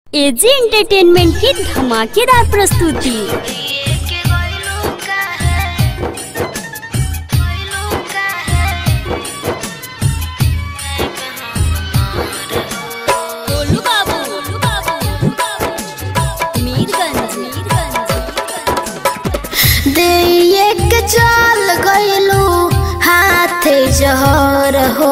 AG entertainment की धमाकेदार प्रस्तुति गोलू बाबू मीरगंज देख चल गइलू हाथे जहर हो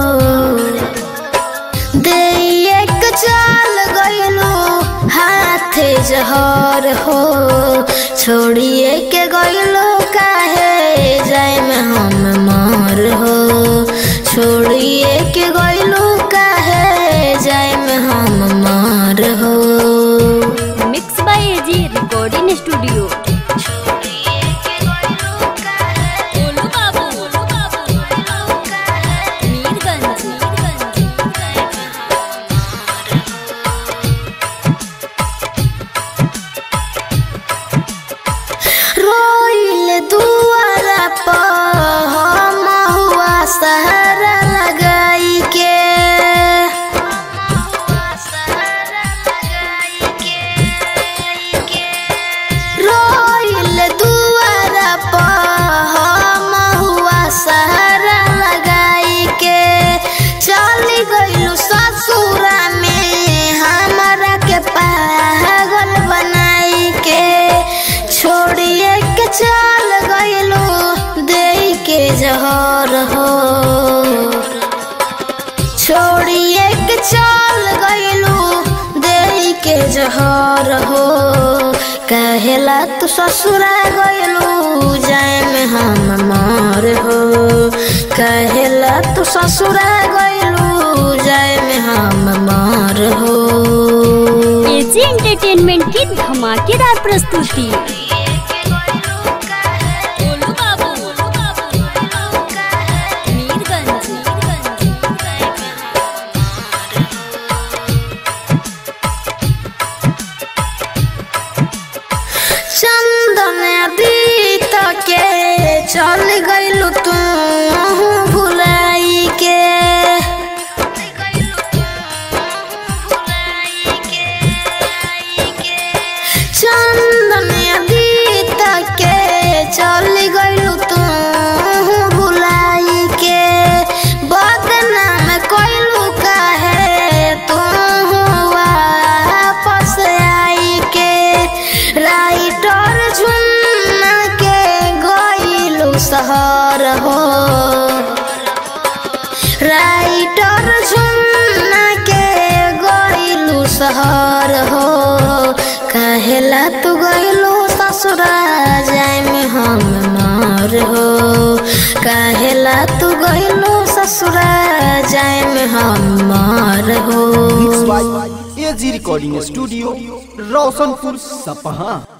देख चल गइलू हाथे जहर हो छोड़िए के गइलू काहे जाए में हम मर हो छोड़िए के गइलू काहे जाए में हम मर हो mix by AG recording studio Golu Babu Mirganj रोइल दुआरा पर हम हुआ सहारा लगाई के रोइल दुआरा पर हम हुआ सहारा लगाई के चली गइलू ससुरा में हमारा के पागल बनाई के छोड़िए के चल गइलू दे के जहर हो छोड़िए के चल गइलू दे के जहर हो कहेला तू ससुरा गइलू जाए में हम मर हो कहेला तू ससुरा गइलू जाए में हम मर हो एजी एंटरटेनमेंट की धमाकेदार प्रस्तुति गोलू बाबू मीरगंज चंदन अतीत के चल गइलू तू भुलाई के चंदन अतीत के चल गइलू तू भुलाई के बदनाम कइलू काहे तू वापस आई के राइटर झुन्ना के गइलू शहर हो राइटर झुन्ना के गइलू शहर हो कहेला तू गइलू ससुरा जाए में हम मर हो कहेला तू गइलू ससुरा जाए में हम मर हो mix by AG recording studio Roshanpur सपहा